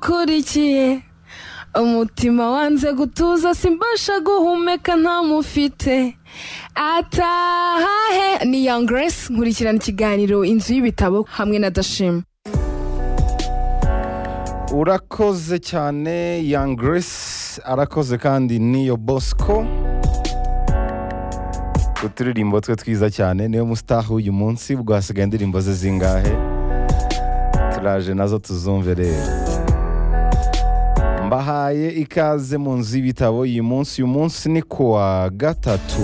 ngukurikiye umutima wanze gutuza simbasha guhumeka ntamufite atahahe ni young grace nkurikirana ikiganiro inzu y'ibitabo hamwe na dashima urakoze cyane young grace arakoze kandi niyo bosco uturirimbo twe twiza cyane niyo musitahu uyu munsi ubwo hasigaye indirimbo ze zingahe turaje nazo tuzumve rero mbahaye ikaze mu nzu y'ibitabo uyu munsi uyu munsi ni kuwa gatatu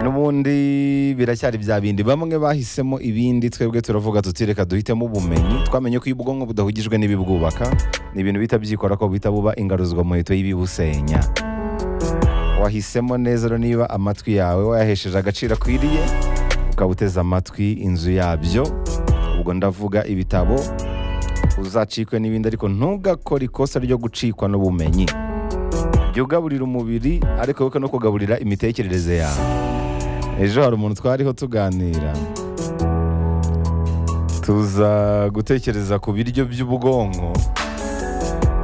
n'ubundi biracyari bya bindi bamwe bahisemo ibindi twebwe turavuga tuti reka duhitemo ubumenyi twamenye ko iyo ubwonko budahugijwe n'ibibwubaka ni ibintu bihita byikora ko buhita buba ingaruzwamuheto y'ibibusenya wahisemo neza rero niba amatwi yawe wayahesheje agaciro akwiriye ukaba uteze amatwi inzu yabyo ubwo ndavuga ibitabo uzacikwe n'ibindi ariko ntugakore ikosa ryo gucikwa n'ubumenyi jya ugaburira umubiri ariko wibuke no kugaburira imitekerereze yawe ejo hari umuntu twariho tuganira tuza gutekereza ku biryo by'ubwonko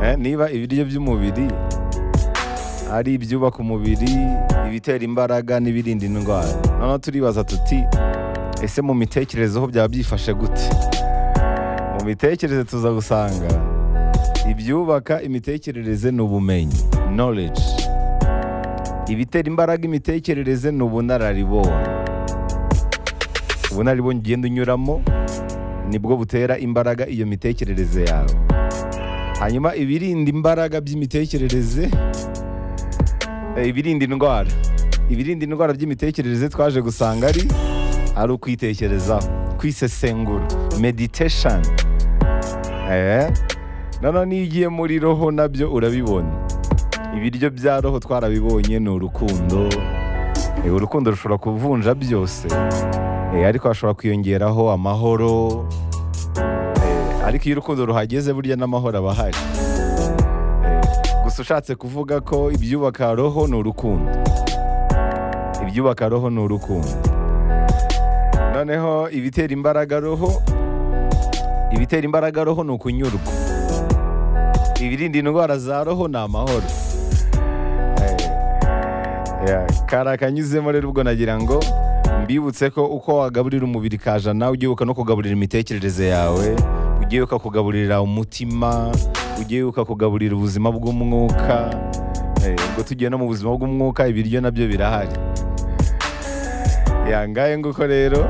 Eh, niba ibiryo by'umubiri ari ibyubaka umubiri ibitera imbaraga n'ibirinda indwara noneho turibaza tuti ese mu mitekerezo ho byaba byifashe gute mu mitekerereze tuza gusanga ibyubaka imitekerereze ni ubumenyi knowledge ibitera imbaraga imitekerereze ni ubunararibonye ubunararibonye ugenda unyuramo nibwo butera imbaraga iyo mitekerereze yawe hanyuma ibirinda imbaraga by'imitekerereze eh, ibirinda indwara ibirinda indwara by'imitekerereze twaje gusanga ari ari ukwitekerezaho kwisesengura meditation eh noneho n'iyo ugiye muri roho nabyo urabibona ibiryo bya roho twarabibonye ni urukundo Eh, urukundo rushobora kuvunja byose Eh, ariko hashobora kwiyongeraho amahoro Eh, ariko iyo urukundo ruhageze burya n'amahoro aba ahari Eh, gusa ushatse kuvuga ko ibyubaka roho ni urukundo ibyubaka roho ni urukundo noneho ibitera imbaraga roho ibitera imbaraga roho ni ukunyurwa ibirinda indwara za roho ni amahoro Eh, yeah, kari akanyuzemo rero ubwo nagira ngo mbibutse ko uko wagaburira umubiri kajana ujya wibuka no kugaburira imitekerereze yawe ujya wibuka kugaburira umutima ujya wibuka kugaburira ubuzima bw'umwuka Eh, ubwo tugiye no mu buzima bw'umwuka ibiryo nabyo birahari yangaye nguko rero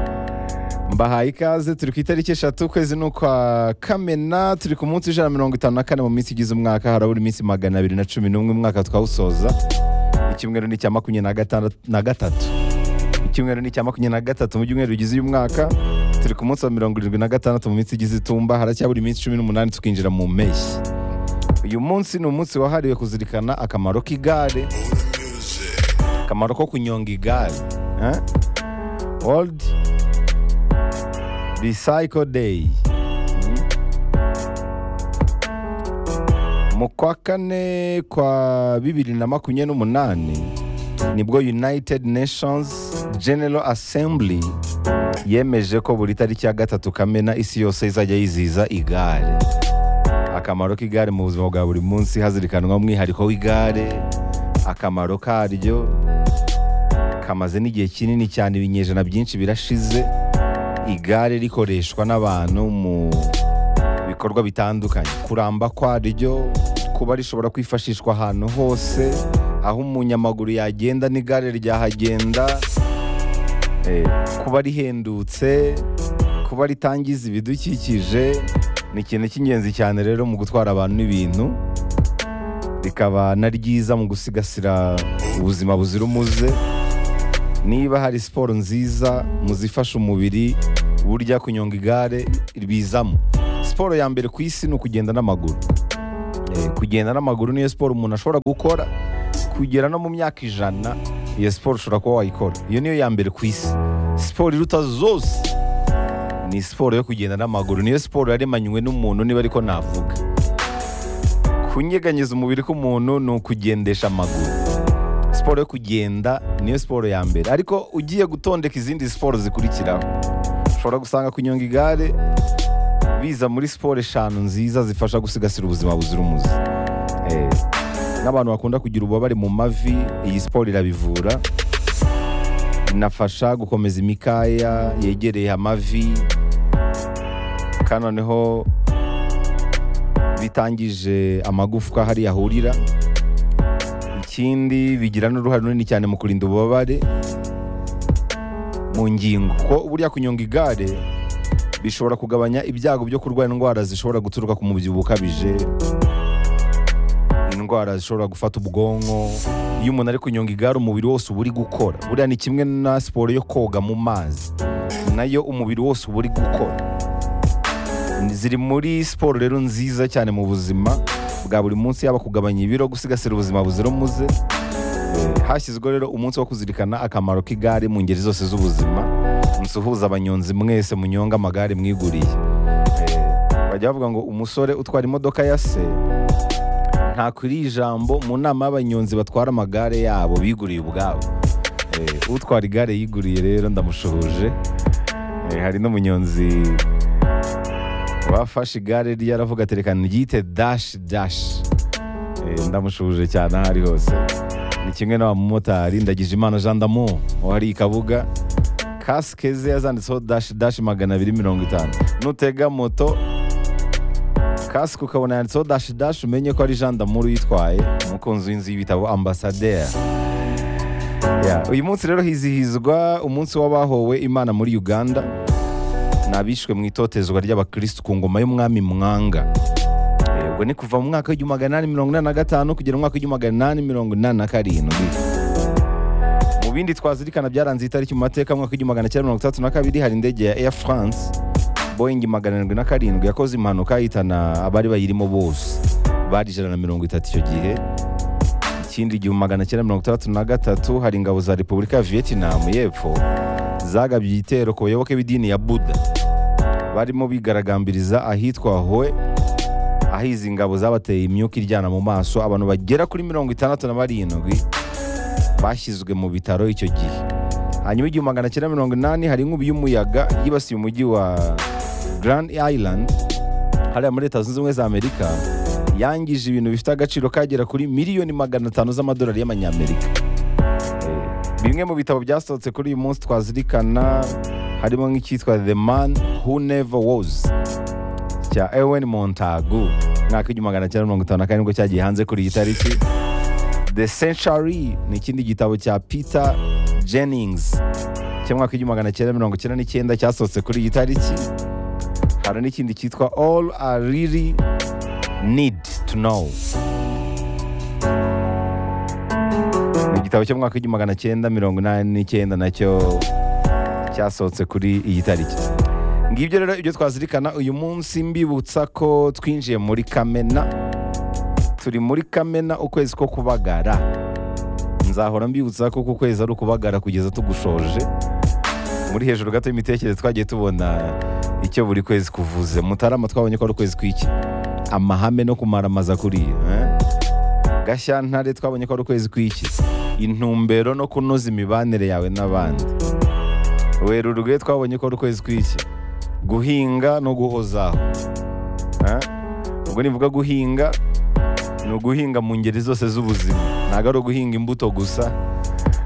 mbahaye ikaze turi ku itariki eshatu ukwezi ni ukwa kamena turi ku munsi ijana na mirongo itanu na kane mu minsi igize umwaka harabura iminsi magana abiri na cumi n'umwe umwaka twawusoza icyumweru ni icya makumyabiri na gatandatu na gatatu icyumweru ni icya makumyabiri na gatatu mu byumweru bigize uyu mwaka turi ku munsi wa mirongo irindwi na gatandatu mu minsi igize itumba haracyabura iminsi cumi n'umunani tukinjira mu mpeshyi uyu munsi ni umunsi wahariwe kuzirikana akamaro k'igare akamaro ko kunyonga igare eh? world recycle day mu kwa kane kwa bibiri na makumyabiri n'umunani nibwo united nations general assembly yemeje ko buri tariki ya gatatu kamena isi yose izajya yizihiza igare akamaro k'igare mu buzima bwa buri munsi hazirikanwa umwihariko w'igare akamaro karyo kamaze n'igihe kinini cyane ibinyejana byinshi birashize igare rikoreshwa n'abantu mu bikorwa bitandukanye kuramba kwaryo kuba rishobora kwifashishwa ahantu hose aho umunyamaguru yagenda n'igare ryahagenda eh, kuba rihendutse kuba ritangiza ibidukikije ni ikintu cy'ingenzi cyane rero mu gutwara abantu n'ibintu rikaba na ryiza mu gusigasira ubuzima buzira umuze niba hari siporo nziza mu zifasha umubiri burya kunyonga igare bizamo siporo ya mbere ku isi ni ukugenda n'amaguru Eh, kugenda n'amaguru niyo siporo umuntu ashobora gukora kugera no mu myaka ijana iyo siporo ushobora kuba wayikora iyo niyo ya mbere ku isi siporo iruta zose ni siporo yo kugenda n'amaguru niyo siporo yaremanywe n'umuntu niba ariko navuga kunyeganyeza umubiri k'umuntu ni ukugendesha amaguru siporo yo kugenda niyo siporo ya mbere ariko ugiye gutondeka izindi siporo zikurikiraho ushobora gusanga kunyonga igare biza muri siporo eshanu nziza zifasha gusigasira ubuzima buzira umuze Eh, n'abantu bakunda kugira ububabare mu mavi iyi siporo irabivura inafasha gukomeza imikaya yegereye amavi kandi noneho bitangije amagufwa hari yahurira ikindi bigira n'uruhare runini cyane mu kurinda ububabare mu ngingo kuko burya kunyonga igare bishobora kugabanya ibyago byo kurwara indwara zishobora guturuka ku mubyibuho ukabije indwara zishobora gufata ubwonko iyo umuntu ari kunyonga igare umubiri wose uba uri gukora buriya ni kimwe na siporo yo koga mu mazi nayo umubiri wose uba uri gukora ziri muri siporo rero nziza cyane mu buzima bwa buri munsi yaba kugabanya ibiro gusigasira ubuzima buzira umuze hashyizweho rero umunsi wo kuzirikana akamaro k'igare mu ngeri zose z'ubuzima musuhuza abanyonzi mwese munyonga amagare mwiguriye Eh, bajya bavuga ngo umusore utwara imodoka ya se ntakwiriye ijambo mu nama y'abanyonzi batwara amagare yabo biguriye ubwabo Eh, utwara igare yiguriye rero ndamushuhuje Eh, hari n'umunyonzi wafashe igare rye aravuga ati reka ryite dashi dashi Eh, ndamushuhuje cyane aho ari hose ni kimwe n'abamotari ndagije imana jean damu wari i kabuga kasike ze yazanditseho dashi dashi magana abiri mirongo itanu nutega moto kasike ukabona yanditseho dashi dashi umenye ko ari jean damour uyitwaye umukunzi w'inzu y'ibitabo ambasaderi Ya, uyu munsi rero hizihizwa umunsi w'abahowe imana muri uganda n'abishwe mu itotezwa ry'abakirisitu ku ngoma y'umwami mwanga Eh, ubwo ni kuva mu mwaka w'igihumbi magana inani mirongo inani na gatanu kugera mu mwaka w'igihumbi magana inani mirongo inani na karindwi mu bindi twazirikana byaranze itariki mu mateka mu mwaka w'igihumbi magana cyenda mirongo itandatu na kabiri hari indege ya Air France Boeing magana arindwi na karindwi yakoze impanuka ihitana abari bayirimo bose bari ijana na mirongo itatu icyo gihe ikindi igihumbi magana cyenda mirongo itandatu na gatatu hari ingabo za Repubulika ya Vietnam y'Epfo zagabye igitero ku bayoboke b'idini ya Buddha barimo bigaragambiriza ahitwa Hue aho izi ngabo zabateye imyuka iryana mu maso abantu bagera kuri mirongo itandatu na barindwi bashyizwe mu bitaro icyo gihe hanyuma igihumbi magana cyenda mirongo inani hari inkubi y'umuyaga yibasiye umujyi wa Grand Island hariya muri leta zunze ubumwe za amerika yangije ibintu bifite agaciro kagera kuri miliyoni magana atanu z'amadolari y'amanyamerika Eh, bimwe mu bitabo byasohotse kuri uyu munsi twazirikana harimo nk'icyitwa the man who never was cya Ewen Montagu mwaka w'igihumbi magana cyenda mirongo itanu na karindwi cyagiye hanze kuri iyi tariki The Century ni ikindi gitabo cya Peter Jennings cy'umwaka w'igihumbi magana cyenda mirongo icyenda n'icyenda cyasohotse kuri iyi tariki hari n'ikindi cyitwa All I Really Need to Know ni igitabo cy'umwaka w'igihumbi magana cyenda mirongo inani n'icyenda nacyo cyasohotse kuri iyi tariki ngibyo rero ibyo twazirikana uyu munsi mbibutsa ko twinjiye muri kamena turi muri kamena ukwezi ko kubagara nzahora mbibutsa ko uku kwezi ari ukubagara kugeza tugushoje muri hejuru gato y'imitekerereze twagiye tubona icyo buri kwezi kuvuze mutarama twabonye ko ari ukwezi kw'iki amahame no kumaramaza kuriya eh? gashyantare twabonye ko ari ukwezi kw'iki intumbero no kunoza imibanire yawe n'abandi werurwe twabonye ko ari ukwezi kw'iki guhinga no guhozaho Eh? ubwo nivuga guhinga ni uguhinga mu ngeri zose z'ubuzima ntabwo ari uguhinga imbuto gusa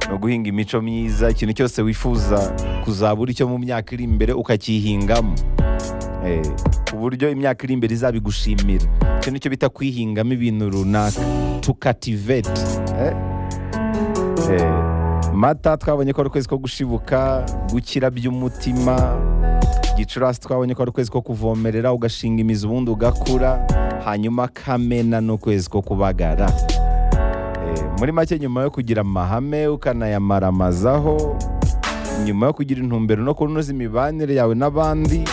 ni uguhinga imico myiza ikintu cyose wifuza kuzabura icyo mu myaka iri imbere ukakihingamo Eh, ku buryo imyaka iri imbere izabigushimira icyo nicyo bita kwihingamo ibintu runaka to cativate eh? Eh, mata twabonye ko ari ukwezi ko gushibuka gukira by'umutima gicurasi twabonye ko ari ukwezi ko kuvomerera ugashinga imizi ubundi ugakura hanyuma kamena ni ukwezi ko kubagara Eh, muri make nyuma yo kugira amahame ukanayamaramazaho nyuma yo kugira intumbero no kunoza imibanire yawe n'abandi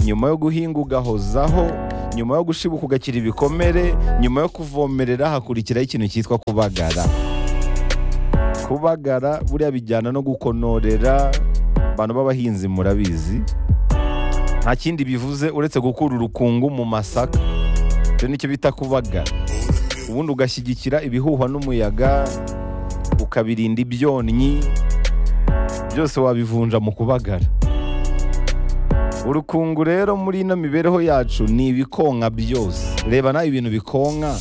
nyuma yo guhinga ugahozaho nyuma yo gushibuka ugakira ibikomere nyuma yo kuvomerera hakurikiraho ikintu cyitwa kubagara kubagara buriya bijyana no gukonorera abantu b'abahinzi murabizi nta kindi bivuze uretse gukura urukungu mu masaka icyo nicyo bita kubagara ubundi ugashyigikira ibihuhwa n'umuyaga ukabirinda ibyonnyi byose wabivunja mu kubagara urukungu rero muri ino mibereho yacu ni ibikonka byose reba nawe ibintu bikonka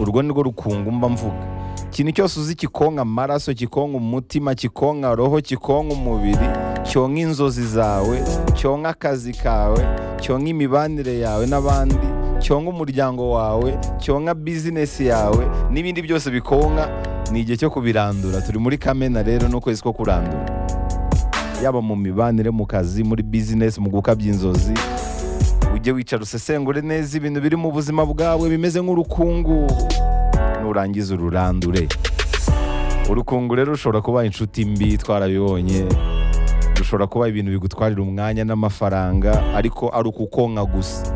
urwo ni rwo rukungu mba mvuga ikintu cyose uzi kikonka amaraso kikonka umutima kikonka roho kikonka umubiri cyonka inzozi zawe cyonka akazi kawe cyonka imibanire yawe n'abandi cyonka umuryango wawe cyonka bizinesi yawe n'ibindi byose bikonka ni igihe cyo kubirandura turi muri kamena rero n'ukwezi ko kurandura yaba mu mibanire mu kazi muri bizinesi mu gukabya inzozi ujye wicara usesengure neza ibintu biri mu buzima bwawe bimeze nk'urukungu nurangiza ururandure urukungu rero rushobora kuba inshuti mbi twarabibonye rushobora kuba ibintu bigutwarira umwanya n'amafaranga ariko ari ukukonka gusa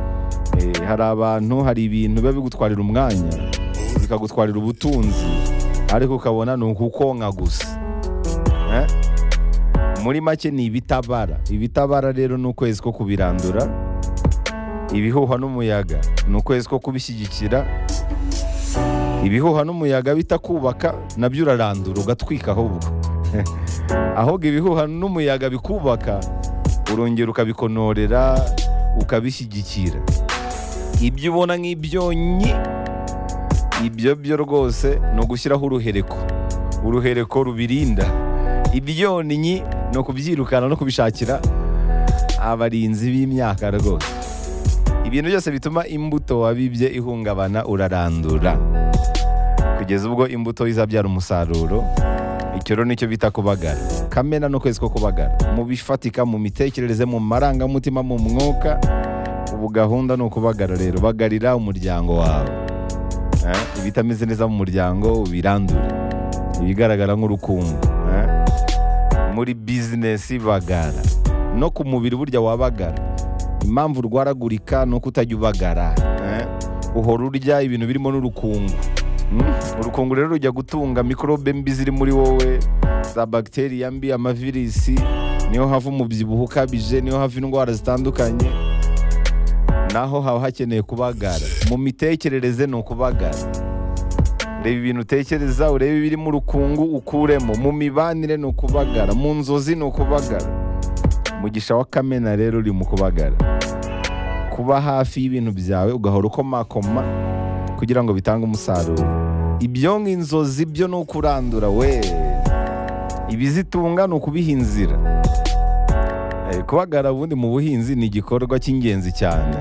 Eh, hari abantu hari ibintu biba bigutwarira umwanya bikagutwarira ubutunzi ariko ukabona ni ukukonka gusa Eh? muri make ni ibitabara ibitabara rero ni ukwezi ko kubirandura ibihuha n'umuyaga ni ukwezi ko kubishyigikira ibihuha n'umuyaga bita kubaka nabyo urarandura ugatwika ahubwo ahubwo ibihuha n'umuyaga bikubaka urongera ukabikonorera ukabishyigikira ibyo ubona nk'ibyonyi ibyo byo rwose ni ugushyiraho uruhereko uruhereko rubirinda ibyonnyi ni ukubyirukana no kubishakira abarinzi b'imyaka rwose ibintu byose bituma imbuto wabibye ihungabana urarandura kugeza ubwo imbuto izabyara umusaruro icyo rero nicyo bita kubagara kamena n'ukwezi ko kubagara mu bifatika mu mitekerereze mu marangamutima mu mwuka ubu gahunda ni ukubagara rero bagarira umuryango wawe Eh, ibitameze neza mu muryango ubirandure ibigaragara nk'urukundo eh. muri bizinesi bagara no ku mubiri burya wabagara impamvu urwaragurika ni uko utajya ubagara eh. uhora urya ibintu birimo n'urukungu Mm. urukungu rero rujya gutunga mikorobe mbi ziri muri wowe za bagiteriya mbi amavirisi niho hava umubyibuho ukabije niho hava indwara zitandukanye naho haba hakeneye kubagara mu mitekerereze ni ukubagara reba ibintu utekereza urebe ibiri mu rukungu ukuremo mu mibanire ni ukubagara mu nzozi ni ukubagara mugisha wa kamena rero uri mu kubagara kuba hafi y'ibintu byawe ugahora ukomakoma kugira ngo bitange umusaruro ibyo nk'inzozi byo ni ukurandura we ibizitunga ni ukubiha inzira Eh, kubagara ubundi mu buhinzi ni igikorwa cy'ingenzi cyane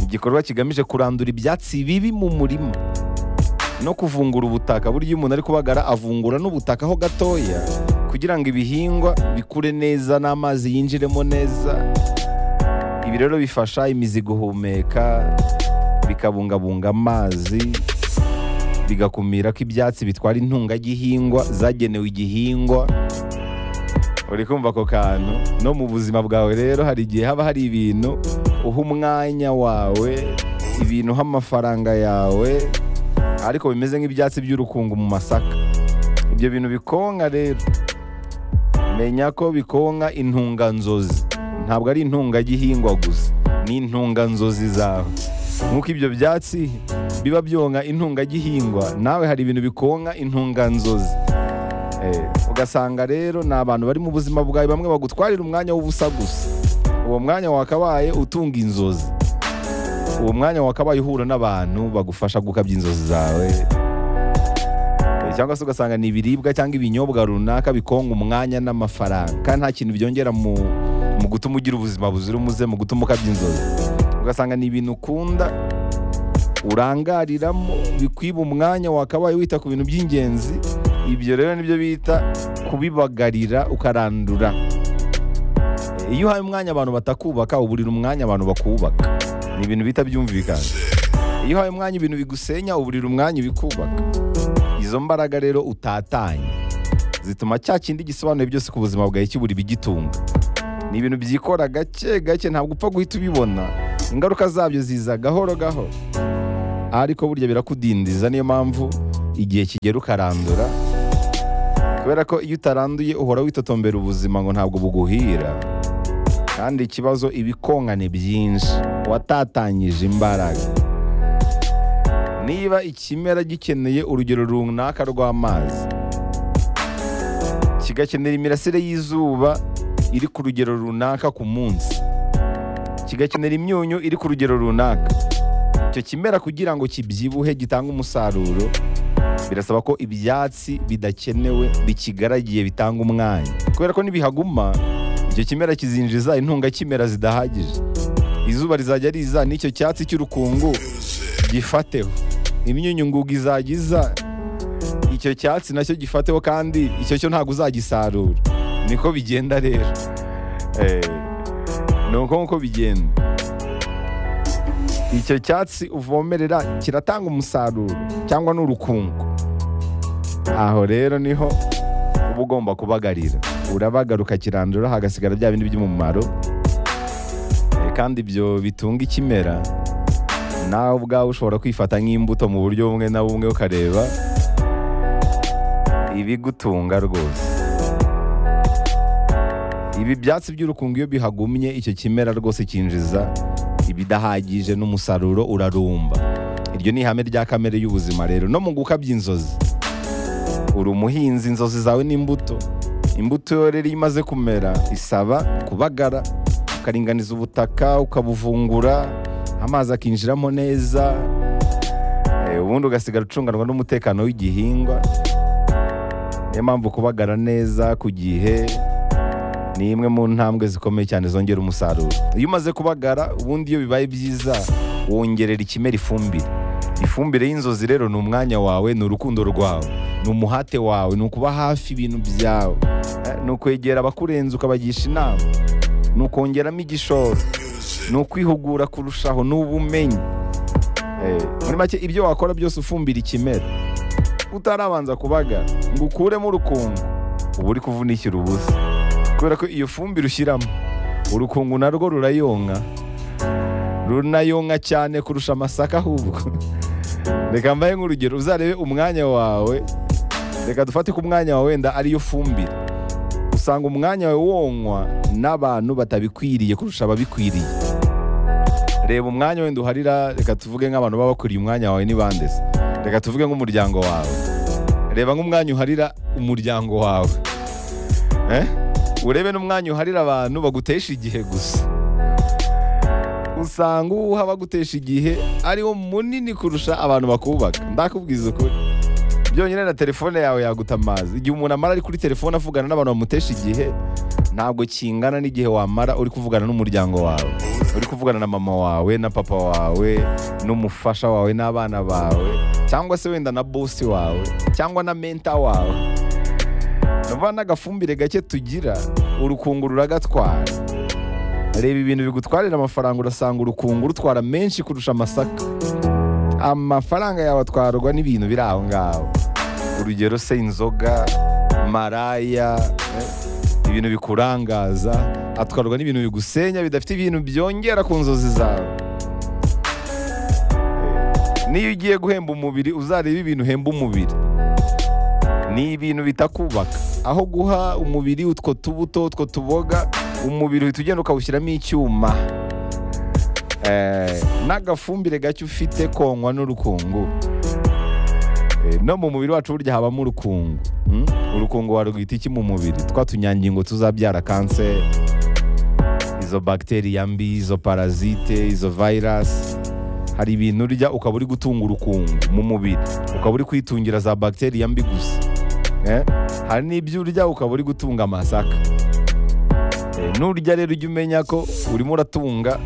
igikorwa kigamije kurandura ibyatsi bibi mu murima no kuvungura ubutaka burya iyo umuntu ari kubagara avungura n'ubutaka ho gatoya kugira ngo ibihingwa bikure neza n'amazi yinjiremo neza ibi rero bifasha imizi guhumeka bikabungabunga amazi bigakumira ko ibyatsi bitwara intungagihingwa zagenewe igihingwa uri kumva ako kantu no mu buzima bwawe rero hari igihe haba hari ibintu uha umwanya wawe ibintu uha amafaranga yawe ariko bimeze nk'ibyatsi by'urukungu mu masaka ibyo bintu bikonka rero menya ko bikonka intunganzozi ntabwo ari intungagihingwa gusa ni intunganzozi zawe nk'uko ibyo byatsi biba byonka intungagihingwa nawe hari ibintu bikonka intunganzozi Eh, ugasanga rero ni abantu bari mu buzima bwawe bamwe bagutwarira umwanya w'ubusa gusa uwo mwanya wakabaye utunga inzozi uwo mwanya wakabaye uhura n'abantu bagufasha gukabya inzozi zawe Eh, cyangwa se ugasanga ni ibiribwa cyangwa ibinyobwa runaka bikonga umwanya n'amafaranga kandi nta kintu byongera mu, mu gutuma ugira ubuzima buzira umuze mu gutuma ukabya inzozi ugasanga ni ibintu ukunda urangariramo bikwiba umwanya wakabaye wita ku bintu by'ingenzi ibyo rero nibyo bita kubibagarira ukarandura E, iyo uhaye umwanya abantu batakubaka uburira umwanya abantu bakubaka ni ibintu bita byumvikana iyo uhaye umwanya ibintu bigusenya uburira umwanya ibikubaka izo mbaraga rero utatanye zituma cya kindi gisobanuye byose ku buzima bwawe kibura ibigitunga ni ibintu byikora gake gake ntabwo upfa guhita ubibona ingaruka zabyo ziza gahoro gahoro ariko burya birakudindiza niyo mpamvu igihe kigera ukarandura kubera ko iyo utaranduye uhora witotombera ubuzima ngo ntabwo buguhira kandi ikibazo ibikongane byinshi watatanyije imbaraga niba ikimera gikeneye urugero runaka rw'amazi kigakenera imirasire y'izuba iri ku rugero runaka ku munsi kigakenera imyunyu iri ku rugero runaka icyo kimera kugira ngo kibyibuhe gitange umusaruro birasaba ko ibyatsi bidakenewe bikigaragiye bitanga umwanya kubera ko nibihaguma icyo kimera kizinjiza intungakimera zidahagije izuba rizajya riza n'icyo cyatsi cy'urukungu gifateho imyunyu ngugu izajya iza icyo cyatsi nacyo gifateho kandi icyo cyo ntabwo uzagisarura niko bigenda rero Eh, ni uko nguko bigenda icyo cyatsi uvomerera kiratanga umusaruro cyangwa ni urukungu aho rero niho uba ugomba kubagarira urabagara ukakirandura hagasigara bya bindi by'umumaro Eh, kandi ibyo bitunga ikimera nawe ubwawe ushobora kwifata nk'imbuto mu buryo bumwe na bumwe ukareba ibigutunga rwose ibi byatsi by'urukungu iyo bihagumye icyo kimera rwose cyinjiza ibidahagije n'umusaruro urarumba iryo ni ihame rya kamere y'ubuzima rero no mu gukabya inzozi uri umuhinzi inzozi zawe n'imbuto imbuto yo rero iyo imaze kumera isaba kubagara ukaringaniza ubutaka ukabuvungura amazi akinjiramo neza eh, ubundi ugasigara ucunganwa n'umutekano w'igihingwa niyo mpamvu kubagara neza ku gihe ni imwe mu ntambwe zikomeye cyane zongera umusaruro iyo umaze kubagara ubundi iyo bibaye byiza wongerera ikimera ifumbire ifumbire y'inzozi rero ni umwanya wawe ni urukundo rwawe ni umuhate wawe ni ukuba hafi ibintu byawe eh, ni ukwegera abakurenze ukabagisha inama ni ukongeramo igishoro ni ukwihugura kurushaho ni ubumenyi Eh, muri make ibyo wakora byose ufumbira ikimera utarabanza kubagara ngo ukuremo urukungu uba uri kuvunikira ubusa kubera ko iyo fumbire ushyiramo urukungu narwo rurayonka runayonka cyane kurusha amasaka ahubwo reka mbahe nk'urugero uzarebe umwanya wawe reka dufate ko umwanya wawe wenda ariyo fumbire usanga umwanya wawe wonywa n'abantu batabikwiriye kurusha ababikwiriye reba umwanya wenda uharira reka tuvuge nk'abantu baba bakwiriye umwanya wawe ni bande se reka tuvuge nk'umuryango wawe reba nk'umwanya uharira umuryango wawe eh? urebe n'umwanya uharira abantu bagutesha igihe gusa usanga uwuha abagutesha igihe ariwo munini kurusha abantu bakubaka ndakubwiza ukuri byonyine na telefone yawe yaguta amazi igihe umuntu amara ari kuri telefone avugana n'abantu bamutesha igihe ntabwo kingana n'igihe wamara uri kuvugana n'umuryango wawe uri kuvugana na mama wawe na papa wawe n'umufasha wawe n'abana bawe cyangwa se wenda na bosi wawe cyangwa na menta wawe vuba n'agafumbire gake tugira urukungu ruragatwara reba ibintu bigutwarira amafaranga urasanga urukungu rutwara menshi kurusha amasaka amafaranga yawe atwarwa n'ibintu biri aho ngaho urugero se inzoga maraya eh, ibintu bikurangaza atwarwa n'ibintu bigusenya bidafite ibintu byongera ku nzozi zawe Eh, niyo ugiye guhemba umubiri uzareba ibintu uhemba umubiri ni ibintu bitakubaka aho guha umubiri utwo tubuto utwo tuboga umubiri uhita ugenda ukawushyiramo icyuma Eh, n'agafumbire gake ufite konywa n'urukungu Eh, no mu mubiri wacu burya habamo urukungu Hmm? urukungu warwita iki mu mubiri twa tunyangingo tuzabyara kanseri izo bagiteri mbi izo parazite izo virus hari ibintu urya ukaba uri gutunga urukungu mu mubiri ukaba uri kwitungira za bagiteri mbi gusa Eh? hari n'ibyo urya ukaba uri gutunga amasaka Eh, nurya rero ujya umenya ko urimo uratunga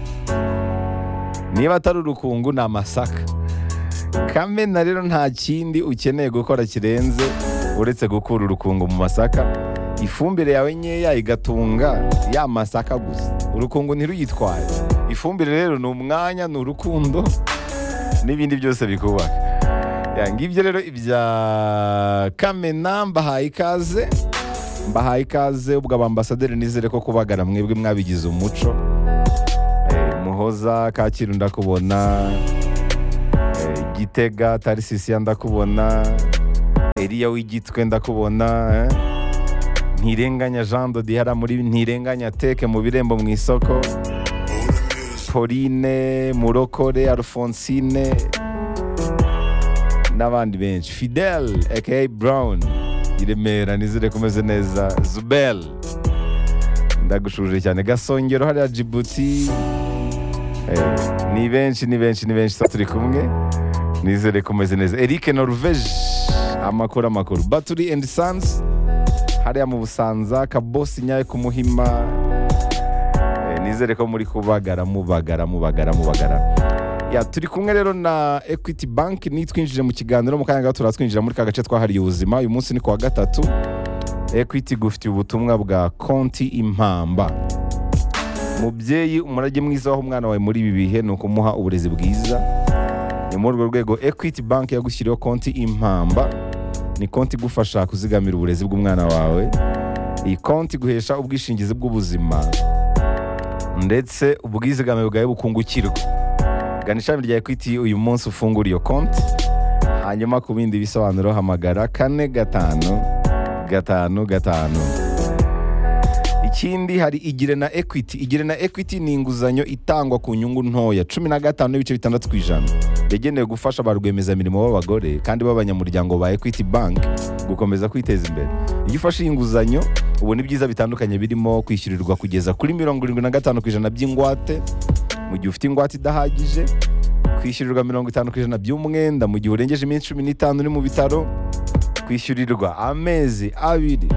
niba atari urukungu ni amasaka kamena rero nta kindi ukeneye gukora kirenze uretse gukura urukungu mu masaka ifumbire yawe nkeya igatunga ya masaka gusa urukungu ntiruyitware ifumbire rero ni umwanya ni urukundo n'ibindi byose bikubaka Ya, ngibyo rero ibya kamena mbahaye ikaze mbahaye ikaze ubwo abambasaderi nizere ko kubagara mwebwe mwabigize umuco Eh, muhoza kacyiru ndakubona Eh, gitega tarisisiya ndakubona eriya w'igitwe ndakubona eh. ntirenganya jean dodihara muri ntirenganya teke mu birembo mu isoko pauline murokore alphonsine n'abandi benshi fidel aka brown i remera nizere kumeze neza zubel ndagushuje cyane gasongero hariya jibuti Eh, ni benshi ni benshi ni benshi turi kumwe nizere kumeze neza eric norvege amakuru amakuru battery and sons hariya mu busanza kabosi nyayo ku muhima Eh, nizere ko muri kubagara mubagara mubagara mubagara ya turi kumwe rero na equity bank nitwinjire mu kiganiro mu kanya gato turatwinjira muri ka gace twahariye ubuzima uyu munsi ni ku wa gatatu equity gufitiye ubutumwa bwa konti impamba mubyeyi umurage mwiza waho umwana wawe muri ibi bihe ni ukumuha uburezi bwiza ni muri urwo rwego equity bank yagushyiriyeho konti impamba ni konti igufasha kuzigamira uburezi bw'umwana wawe iyi konti iguhesha ubwishingizi bw'ubuzima ndetse ubwizigame bwawe bukungukirwa gana ishami rya equity uyu munsi ufungura iyo konti hanyuma ku bindi bisobanuro hamagara kane gatanu gatanu gatanu ikindi hari igire na equity igire na equity ni inguzanyo itangwa ku nyungu ntoya cumi na gatanu n'ibice bitandatu ku ijana yagenewe gufasha ba rwiyemezamirimo b'abagore kandi b'abanyamuryango ba equity bank gukomeza kwiteza imbere iyo ufashe iyi nguzanyo ubona ibyiza bitandukanye birimo kwishyurirwa kugeza kuri mirongo irindwi na gatanu ku ijana by'ingwate mu gihe ufite ingwate idahagije kwishyurirwa mirongo itanu ku ijana by'umwenda mu gihe urengeje iminsi cumi n'itanu uri mu bitaro kwishyurirwa amezi abiri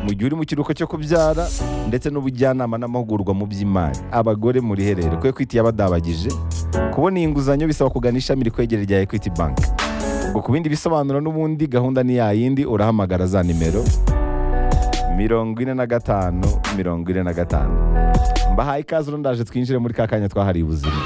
mu gihe uri mu kiruhuko cyo kubyara ndetse n'ubujyanama n'amahugurwa mu by'imari abagore muri herere ko ekwiti yabadabagije kubona iyi nguzanyo bisaba kugana ishami rikwegereye rya ekwiti banki ubwo ku bindi bisobanuro n'ubundi gahunda ni yayindi urahamagara za nimero mirongo ine na gatanu mirongo ine na gatanu mbahaye ikaze uno ndaje twinjire muri ka kanya twahariye ubuzima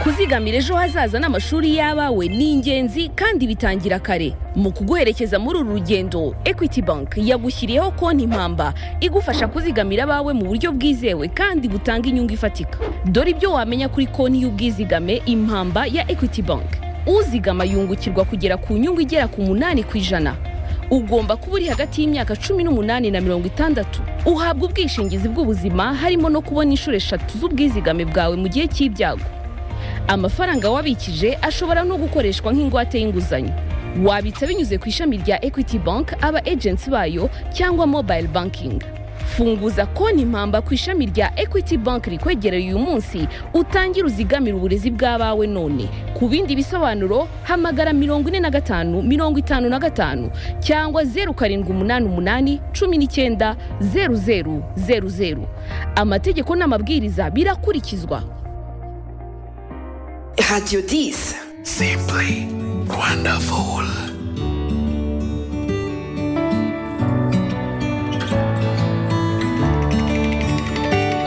kuzigamira ejo hazaza n'amashuri y'abawe ni ingenzi kandi bitangira kare mu kuguherekeza muri uru rugendo equity bank yagushyiriyeho konti impamba igufasha kuzigamira abawe mu buryo bwizewe kandi butanga inyungu ifatika dore ibyo wamenya kuri konti y'ubwizigame impamba ya equity bank uzigama yungukirwa kugera ku nyungu igera ku munani ku ijana ugomba kuba uri hagati y'imyaka cumi n'umunani na mirongo itandatu uhabwa ubwishingizi bw'ubuzima harimo no kubona inshuro eshatu z'ubwizigame bwawe mu gihe cy'ibyago amafaranga wabikije ashobora no gukoreshwa nk'ingwate y'inguzanyo wabitsa binyuze ku ishami rya equity bank aba agency bayo cyangwa mobile banking funguza konti impamba ku ishami rya equity bank rikwegereye uyu munsi utangire uzigamire uburezi bw'abawe none ku bindi bisobanuro hamagara mirongo ine na gatanu mirongo itanu na gatanu cyangwa zeru karindwi umunani umunani cumi n'icyenda zeru zeru zeru zeru amategeko n'amabwiriza birakurikizwa Radio 10. Simply wonderful.